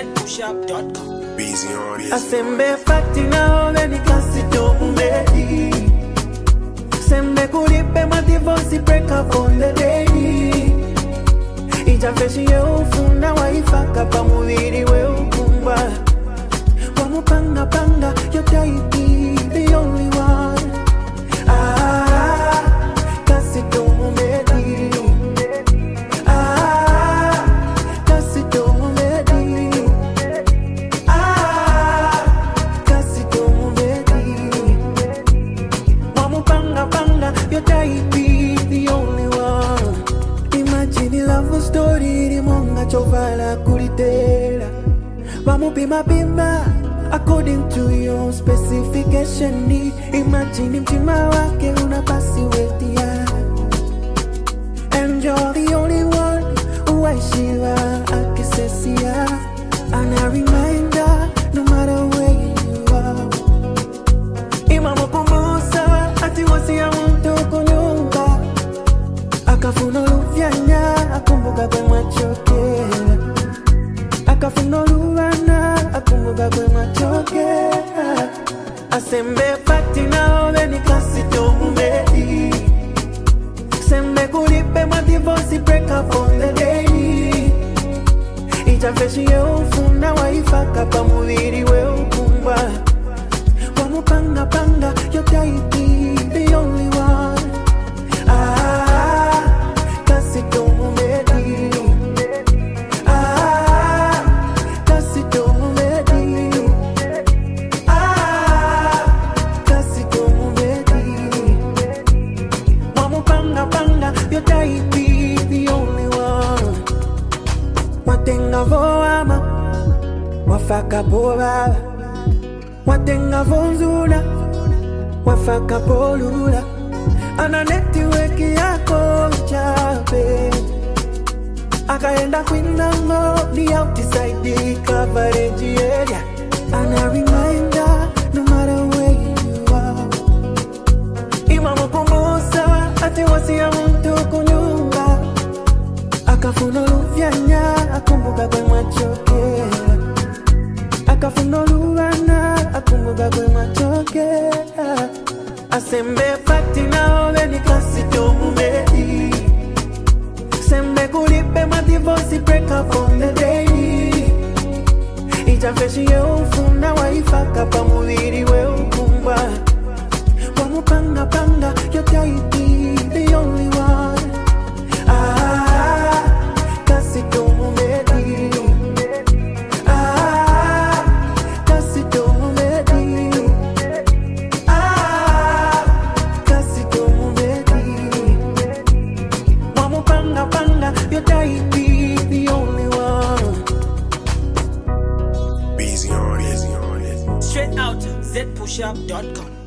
zpushup.com. Busy on this. asembe fati naove nikasitombedi sembe kulipe madivosi break up on the day ijafeshi yeufuna waifaka pa muviri weukumba wamupangapanga yotaiti the only one ah, kasitomumedi ah, kasitomumedi Ah, kasi tomubedi wamupangapanga yotaipi the only one imagine love story limonga chovala kulitera vamupimapima according to your specification imagine mtima wake una pasiwetia and you're the only one who I shiva akisesia and a reminder no matter where you are imamukumbusa ati wasia mtu kunyumba akafuna luvyanya akumbuka kwe mwachokera akafuna oluvana akumbuka kwe mwachokera asembe pati naove nikasitomubedi sembe kulipe madivosi break up on the day ijafeshi yeufuna waifaka pa muviri weukumba wamupangapanga yotaiti the only one ah, kasitomumedi ah, kasitomumedi ah, kasitomumedi wamupangapanga yotaiti the only one watenga voama wafaka povava watenga vonzula wafaka polula ana netiweki yako chape akaenda kwinango ni outside coverage area ana reminder no matter where you are imamukumbusa ati wasia muntu kunyumba akafuna oluvyanya akumbuka kwe mwachokera akafuna oluvana akumbuka kwe mwachokera asembe pati naove nikasitomumedi sembe kulipe madivosi break up on the day ijafeshi yeufuna waifaka pa muviri weukumba wamupangapanga yotaiti the only one ah, kasitomumedi ah, kasitomumedi ah, kasitomumedi wamupangapanga yotaiti the only one Busy on this. Straight out zpushup.com.